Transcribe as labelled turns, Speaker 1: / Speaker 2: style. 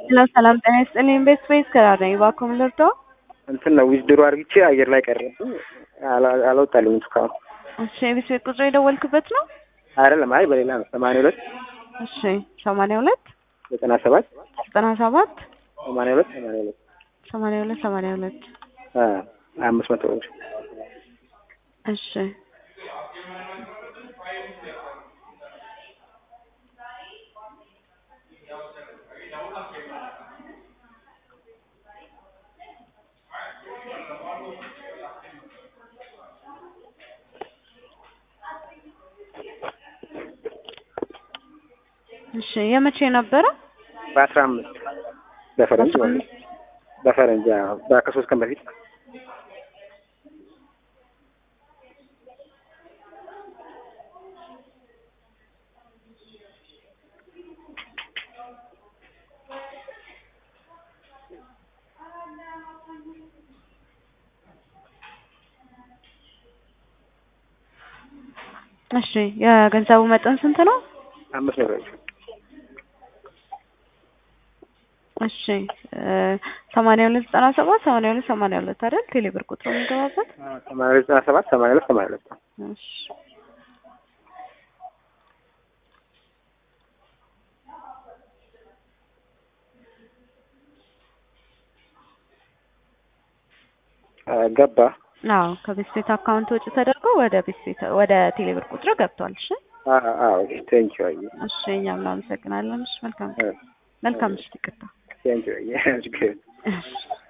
Speaker 1: ሄሎ ሰላም ጤና ይስጥልኝ። ቤት ስፔስ ከራር ነኝ። እባክዎ ምን ልርዳዎ?
Speaker 2: እንትን ነው ዊዝድሮ አርግቼ አየር ላይ ቀረ አላ- አልወጣልኝም እስካሁን።
Speaker 1: እሺ የቤት ቤት ቁጥር የደወልክበት ነው?
Speaker 2: አይደለም፣ አይ በሌላ ነው። ሰማንያ ሁለት
Speaker 1: እሺ ሰማንያ ሁለት
Speaker 2: ዘጠና ሰባት
Speaker 1: ዘጠና ሰባት
Speaker 2: ሰማንያ ሁለት ሰማንያ ሁለት
Speaker 1: ሰማንያ ሁለት ሰማንያ ሁለት
Speaker 2: አ አምስት መቶ ብር
Speaker 1: እሺ እሺ የመቼ ነበረ?
Speaker 2: በአስራ አምስት በፈረንጅ ማለት ነው። በፈረንጅ አዎ፣ በ- ከሶስት ቀን በፊት
Speaker 1: እሺ የገንዘቡ መጠን ስንት ነው?
Speaker 2: አምስት መቶ ብር
Speaker 1: እሺ ሰማንያ ሁለት ዘጠና ሰባት ሰማንያ ሁለት ሰማንያ ሁለት አይደል? ቴሌብር ቁጥሩ የሚገባበት
Speaker 2: አ ሰማንያ ሁለት ዘጠና ሰባት ሰማንያ ሁለት ሰማንያ ሁለት
Speaker 1: እሺ
Speaker 2: አ ገባ
Speaker 1: አዎ ከቤት ቤት አካውንት ወጪ ተደርጎ ወደ ቤት ቤት ወደ ቴሌብር ቁጥር ገብቷል። እሺ
Speaker 2: አ አ ቴንኪው አይ
Speaker 1: እሺ እኛም እናመሰግናለን። እሺ መልካም
Speaker 2: አ
Speaker 1: መልካም ምሽት። ይቅርታ
Speaker 2: ቴንኪው አይ
Speaker 1: እሺ